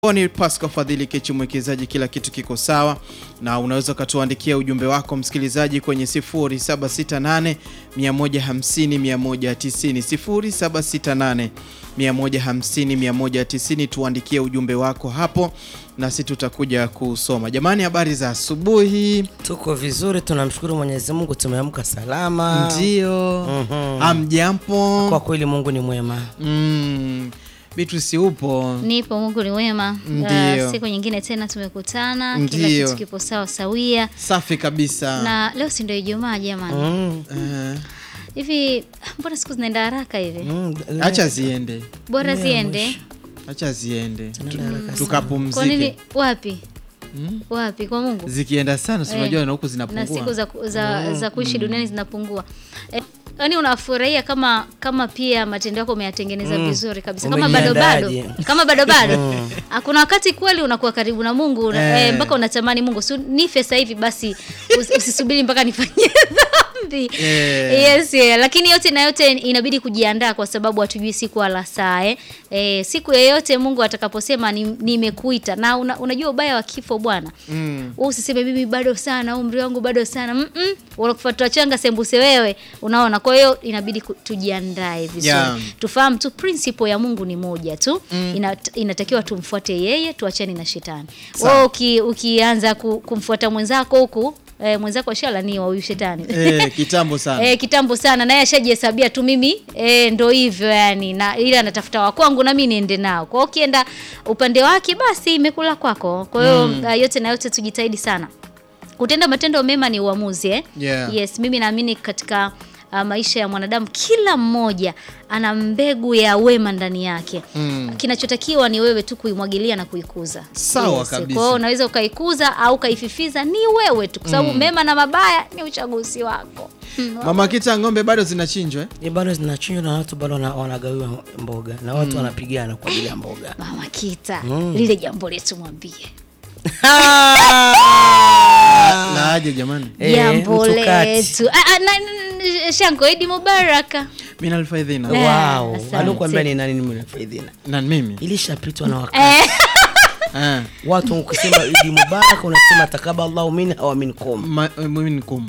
ni Pascal Fadhili Kechi, mwekezaji, kila kitu kiko sawa, na unaweza ukatuandikia ujumbe wako msikilizaji kwenye 0768 150 190, 0768 150 190. Tuandikie ujumbe wako hapo nasi tutakuja kusoma. Jamani, habari za asubuhi. Tuko vizuri, tunamshukuru Mwenyezi Mungu, tumeamka salama. Ndio, Mhm. amjampo. Kwa kweli Mungu ni mwema. Mm, Beatrice upo? Nipo, Mungu ni wema. Ndio. Uh, siku nyingine tena tumekutana, kila Ndio. kitu kipo sawa sawia, Safi kabisa. na leo si ndio Ijumaa jamani? Mm. Eh, Hivi mbona siku zinaenda haraka hivi? Mm. acha ziende, Bora Leo ziende. mwisho. acha ziende, Tunaenda haraka sana. Kwa tukapumzike. nini? Wapi? Mm. Wapi? Kwa Mungu. Zikienda sana, si Eh, unajua na huku na zinapungua. siku za, za, za kuishi duniani zinapungua. Eh, Yaani unafurahia kama kama pia matendo yako umeyatengeneza Mm. vizuri kabisa kama bado bado Umejiandaaje? kama bado bado Ah, kuna wakati kweli unakuwa karibu na Mungu una- Eh. eh, mpaka unatamani Mungu si nife sasa hivi basi usi- usisubiri mpaka nifanye dhambi Eh. yes yeah. lakini yote na yote inabidi kujiandaa kwa sababu hatujui siku wala saa eh. Eh, siku yoyote Mungu atakaposema ni- nimekuita na una, unajua ubaya wa kifo bwana Mm. wewe usiseme mimi bado sana umri wangu bado sana mm -mm. unakufuata changa sembuse wewe unaona kwa hiyo inabidi ku- tujiandae vizuri Yeah. tufahamu tu principle ya Mungu ni moja tu Ina, inatakiwa tumfuate yeye tuachane na shetani Sawa. wewe uki, ukianza ku, kumfuata mwenzako huku eh, mwenzako ashalaniwa huyu shetani Eh, kitambo sana. Eh, kitambo sana naye ashajihesabia tu mimi eh, ndo hivyo yani na ile anatafuta wa kwangu na mimi niende nao. Kwa hiyo ukienda upande wake basi imekula kwako. Kwa hiyo uh, yote na yote tujitahidi sana. Kutenda matendo mema ni uamuzi eh? Yeah. Yes, mimi naamini katika uh, maisha ya mwanadamu kila mmoja ana mbegu ya wema ndani yake. Mm. Kinachotakiwa ni wewe tu kuimwagilia na kuikuza. Sawa kabisa. Kwa hiyo unaweza ukaikuza au ukaififiza, ni wewe tu, kwa sababu mema na mabaya ni uchaguzi wako. Mama Kita, ng'ombe bado zinachinjwa eh? Ni bado zinachinjwa na watu bado wana- wanagawiwa mboga na watu wanapigana kwa ajili ya mboga. Mama Kita, lile jambo letu mwambie Na aje jamani. Eh, jambo mtukati. letu. Ah, ah, na- na- Shango Idi Mubaraka. Mimi nalfaidhina. Eh. Wow. asante. Alikuambia ni nani nimefaidhina. Na mimi. Ilishapitwa na wakati. Eh, Eh. Watu ukisema Idi Mubarak unasema takaballahu minna wa minkum. Ma- mimi ni kum.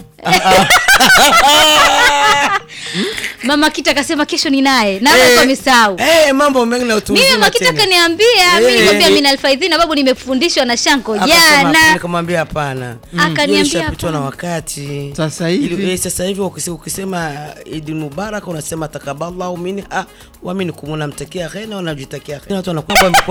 Mama Kita akasema kesho ni naye na wewe kwa misau. Eh, mambo mengi na utu Mimi uzima Mama Kita tena. kaniambia, mimi Eh. nikwambia mimi alfaidhina babu nimefundishwa na Shanko Akasema, jana. Nikamwambia hapana. Akaniambia Ilishapitwa na hapana. wakati. Sasa Ili- hivi eh, sasa hivi ukise- ukisema Idi Mubarak unasema takaballahu minha wa minkum, unamtakia kheri na unajitakia kheri. Watu wanakuwa